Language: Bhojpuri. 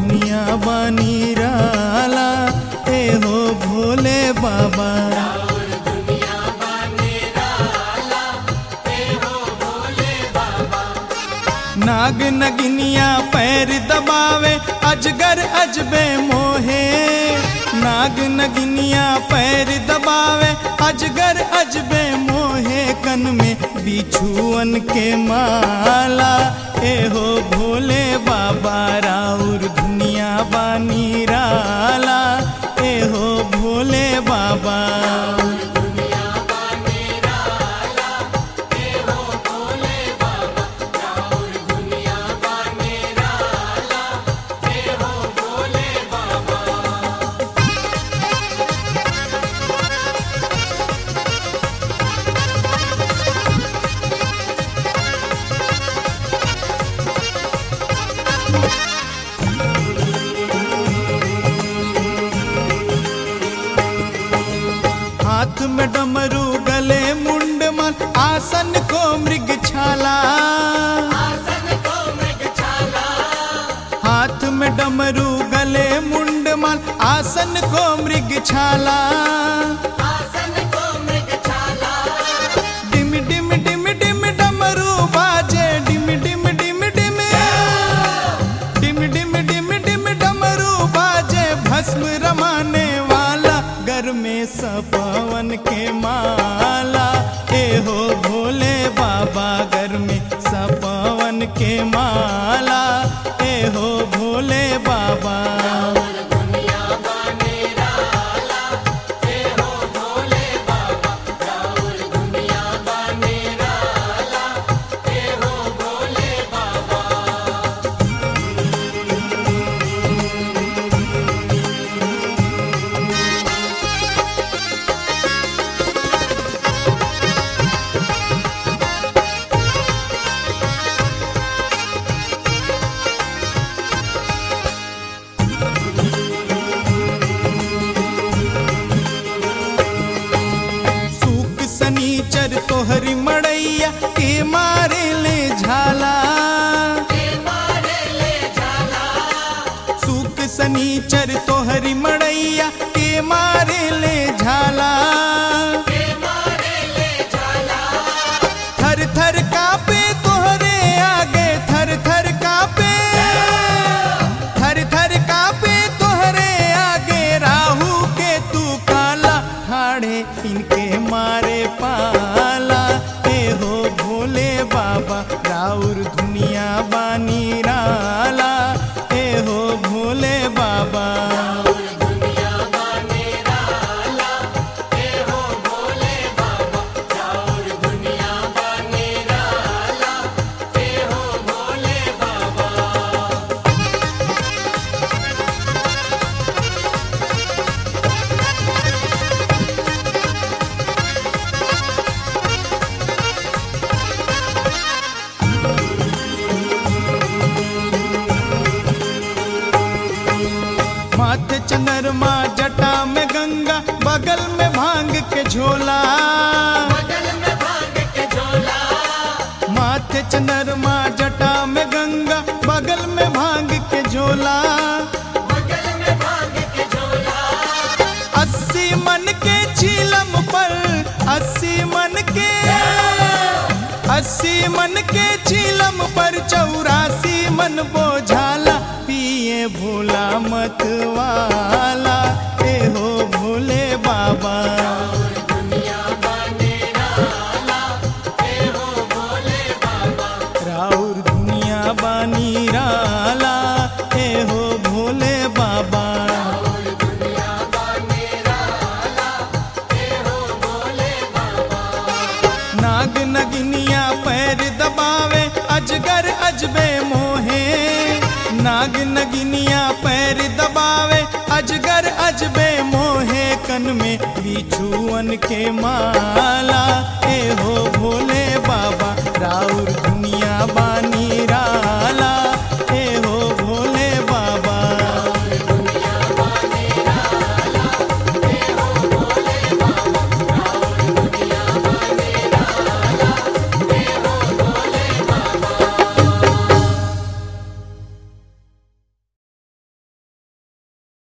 दुनिया बानी राला ए हो भोले बाबा नाग नगिनिया पैर दबावे अजगर अजबे मोहे नाग नगिनिया पैर दबावे अजगर अजबे मोहे कन में बिछुअन के माला ए हो भोले बाबा राउर दुनिया बानी राला ए हो भोले बाबा हाथ में डमरू गले मुंड मन आसन को मृग छाला हाथ में डमरू गले मुंड मन आसन को मृग छाला डिम डिम डिम डिम डमरू बाजे डिम डिम डिम डिम डिम डिम डिम डिम डमरू बाजे भस्म रमाने वाला घर में सपवन के माला ए हो भोले बाबा घर में सपवन के माला ए हो भोले बाबा सूक सनीचर तोहरी मड़ैया के मारे ले झाला सूक सनीचर तोहरी मड़ैया के मारे ले झाला थर थर कापे तोहरे आगे थर थर कापे थर थर कापे तोहरे आगे राहु के तू काला ठाड़े इनके मारे पाला ए हो भोले बाबा राउर दुनिया बानी राला ए हो भोले बाबा माथे चंद्रमा जटा में गंगा बगल में भांग के झोला माथे चंद्रमा जटा में गंगा बगल में भांग के झोला अस्सी मन के चीलम पर अस्सी मन के अस्सी मन के चीलम पर चौरासी मन बोझाला पिए भोला मत वाला ए हो भोले बाबा राउर दुनिया बानी राला ए हो भोले बाबा नाग नगिनिया पैर दबावे अजगर अजबे मोहे नाग नगिनिया पैर दबावे अजगर अजबे मोहे कन में बिछुअन के माला